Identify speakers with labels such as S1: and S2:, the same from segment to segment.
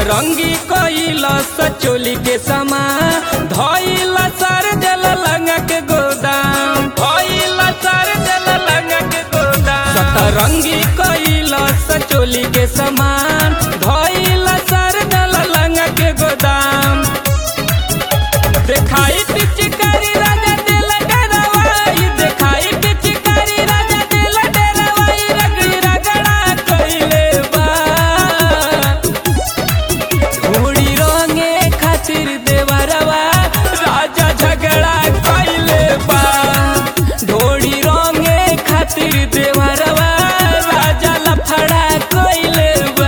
S1: सतरंगी कइल सचोली के समा धइल सर जल लंगा के गोदाम धइल सर जल लंगा के गोदाम सतरंगी कइल सचोली के समान धइल सर जल लंगा के गोदाम देखाई पिचकारी राजा दिल डरवाई देखाई पिचकारी राजा दिल डरवाई रगड़ी रगड़ा कइले बा घोड़ी रंगे खातिर देवरवा राजा झगड़ा कइले बा ढोड़ी रंगे खातिर देवरवा राजा लफड़ा कइले बा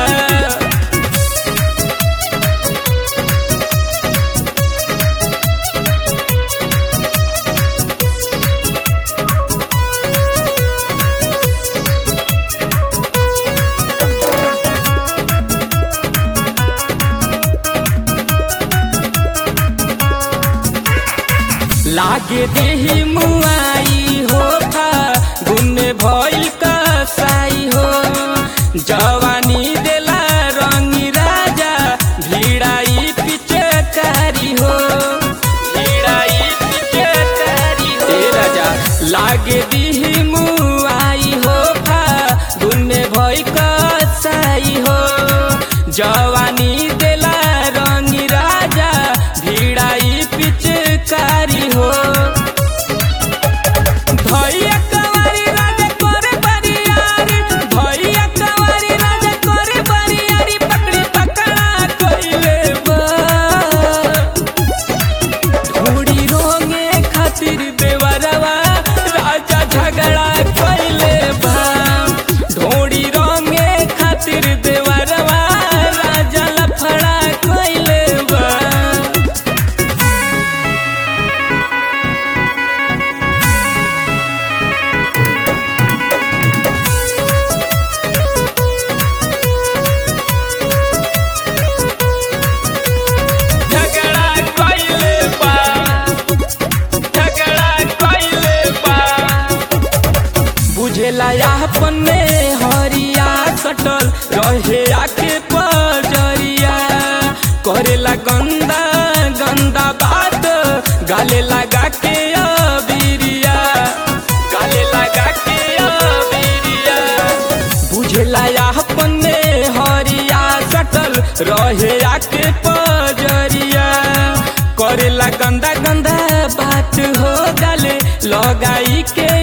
S1: लागे देही मुआई हो था गुने भइल कसाई हो जवानी देला रंगी राजा भिड़ाई पिचकारी हो भिड़ाई पिचकारी हो ए राजा लागे देही मुआई हो था गुने भइल कसाई हो जवानी देला रंगी राजा भिड़ाई पिचकारी हो भैया कवारी राजा करे बरियारी भैया कवारी राजा करे बरियारी पकड़ी पकड़ा कइले बा घोड़ी रोंगे खातिर बेवरवा राजा झगड़ा कइले बा ढोड़ी रोंगे खातिर देवरवा राजा लफड़ा कइले बा झगड़ा कइले बा झगड़ा कइले बा बुझेला अपने हरिया सटल रहे आके पजरिया करेला गंदा गंदा बात गाले लगा के अबिरिया गाले लगा के अबिरिया बुझला अपने हरिया सटल रहे आके पजरिया करेला गंदा गंदा बात हो गले लगाई के